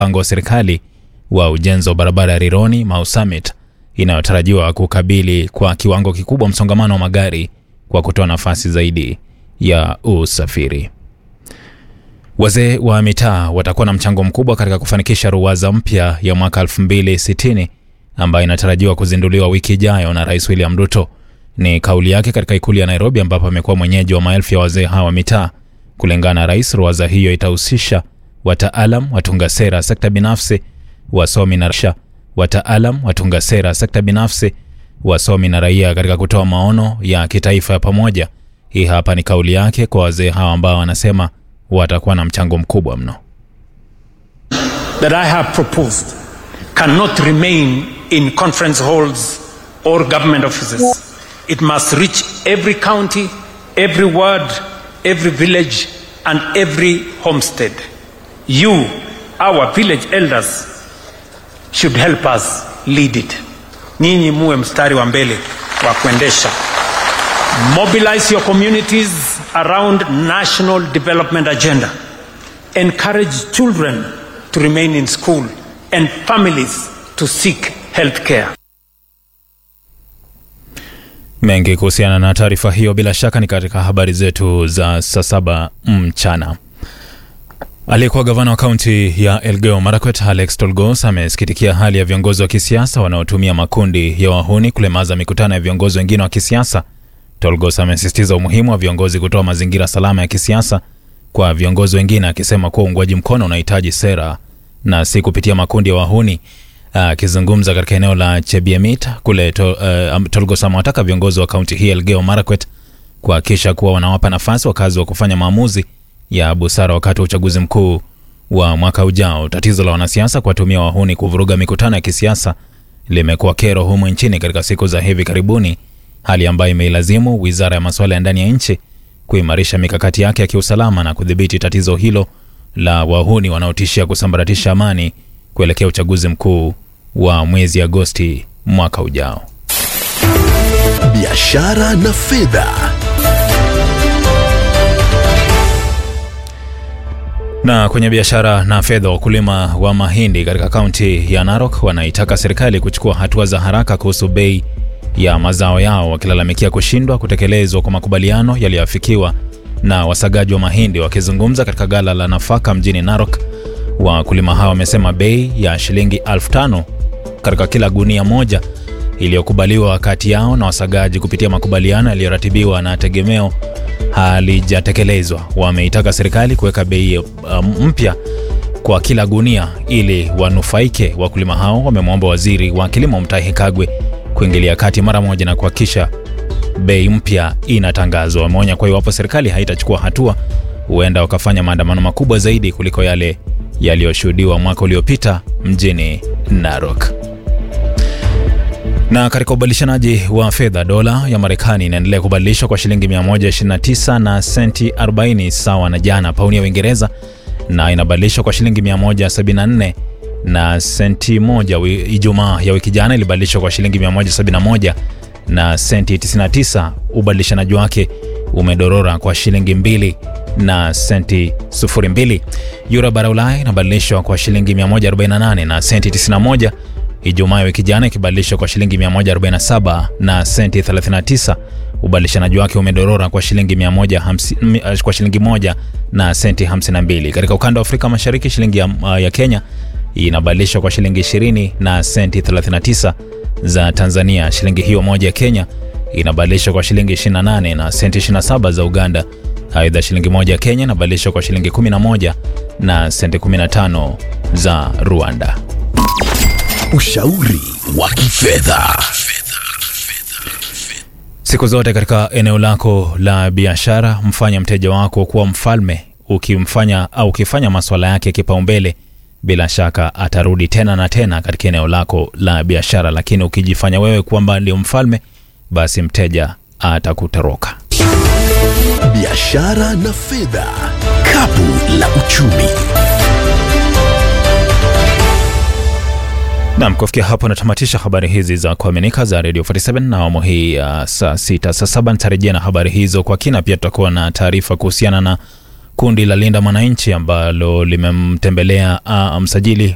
mpango wa serikali wa ujenzi wa barabara ya Rironi Mau Summit inayotarajiwa kukabili kwa kiwango kikubwa msongamano wa magari kwa kutoa nafasi zaidi ya usafiri. Wazee wa mitaa watakuwa na mchango mkubwa katika kufanikisha ruwaza mpya ya mwaka 2060 ambayo inatarajiwa kuzinduliwa wiki ijayo na Rais William Ruto. Ni kauli yake katika ikulu ya Nairobi, ambapo amekuwa mwenyeji wa maelfu ya wazee hawa wa mitaa. Kulingana na rais, ruwaza hiyo itahusisha wataalam, watunga sera, sekta binafsi, wasomi na rasha, wataalam, watunga sera, sekta binafsi, wasomi na raia katika kutoa maono ya kitaifa ya pamoja. Hii hapa ni kauli yake kwa wazee hawa ambao wanasema watakuwa na mchango mkubwa mno. that I have proposed cannot remain in conference halls or government offices. It must reach every county, every ward, every village, and every homestead. You, our village elders, should help us lead it. Nyinyi muwe mstari wa mbele wa kuendesha. Mobilize your communities around national development agenda. Encourage children to remain in school and families to seek health care. Mengi kuhusiana na taarifa hiyo bila shaka ni katika habari zetu za saa saba mchana. Aliyekuwa gavana wa kaunti ya Elgeyo Marakwet Alex Tolgos amesikitikia hali ya viongozi wa kisiasa wanaotumia makundi ya wahuni kulemaza mikutano ya viongozi wengine wa kisiasa. Tolgos amesisitiza umuhimu wa viongozi kutoa mazingira salama ya kisiasa kwa viongozi wengine, akisema kuwa uungwaji mkono unahitaji sera na si kupitia makundi ya wahuni. Akizungumza katika eneo la Chebiemit kule to, uh, Tolgos amewataka viongozi wa kaunti hii Elgeyo Marakwet kuhakikisha kuwa wanawapa nafasi wakazi wa kufanya maamuzi ya busara wakati wa uchaguzi mkuu wa mwaka ujao. Tatizo la wanasiasa kuwatumia wahuni kuvuruga mikutano ya kisiasa limekuwa kero humu nchini katika siku za hivi karibuni, hali ambayo imeilazimu wizara ya masuala ya ndani ya nchi kuimarisha mikakati yake ya kiusalama na kudhibiti tatizo hilo la wahuni wanaotishia kusambaratisha amani kuelekea uchaguzi mkuu wa mwezi Agosti mwaka ujao. biashara na fedha. Na kwenye biashara na fedha, wakulima wa mahindi katika kaunti ya Narok wanaitaka serikali kuchukua hatua za haraka kuhusu bei ya mazao yao, wakilalamikia kushindwa kutekelezwa kwa makubaliano yaliyoafikiwa na wasagaji wa mahindi. Wakizungumza katika gala la nafaka mjini Narok, wakulima hao wamesema bei ya shilingi elfu tano katika kila gunia moja iliyokubaliwa kati yao na wasagaji kupitia makubaliano yaliyoratibiwa na tegemeo halijatekelezwa. Wameitaka serikali kuweka bei uh, mpya kwa kila gunia ili wanufaike. Wakulima hao wamemwomba waziri wa kilimo Mutahi Kagwe kuingilia kati mara moja na kuhakikisha bei mpya inatangazwa. Wameonya kwa iwapo serikali haitachukua hatua, huenda wakafanya maandamano makubwa zaidi kuliko yale yaliyoshuhudiwa mwaka uliopita mjini Narok. Na katika ubadilishanaji wa fedha, dola ya Marekani inaendelea kubadilishwa kwa shilingi 129 na senti 40 sawa na jana. Pauni ya Uingereza na inabadilishwa kwa shilingi 174 na senti moja. Wi- Ijumaa ya wiki jana ilibadilishwa kwa shilingi 171 na senti 99. Ubadilishanaji wake umedorora kwa shilingi mbili na senti 02. Euro bara Ulaya inabadilishwa kwa shilingi 148 na senti 91 Ijumaa ya wiki jana ikibadilishwa kwa shilingi 147 na senti 39. Ubadilishanaji wake umedorora kwa shilingi 150, kwa shilingi moja na senti 52. Katika ukanda wa Afrika Mashariki shilingi ya, ya Kenya inabadilishwa kwa shilingi 20 na senti 39 za Tanzania. Shilingi hiyo moja ya Kenya inabadilishwa kwa shilingi 28 na senti 27 za Uganda. Aidha, shilingi moja ya Kenya inabadilishwa kwa shilingi 11 na senti 15 za Rwanda. Ushauri wa kifedha. Siku zote katika eneo lako la biashara, mfanya mteja wako kuwa mfalme. Ukimfanya au ukifanya maswala yake kipaumbele, bila shaka atarudi tena na tena katika eneo lako la biashara. Lakini ukijifanya wewe kwamba ndio mfalme, basi mteja atakutoroka. Biashara na fedha. Kapu la uchumi. Nam, kufikia hapo natamatisha habari hizi za kuaminika za Radio 47 na awamu hii ya saa sita. Saa saba nitarejea na habari hizo kwa kina. Pia tutakuwa na taarifa kuhusiana na kundi la Linda Mwananchi ambalo limemtembelea ah, msajili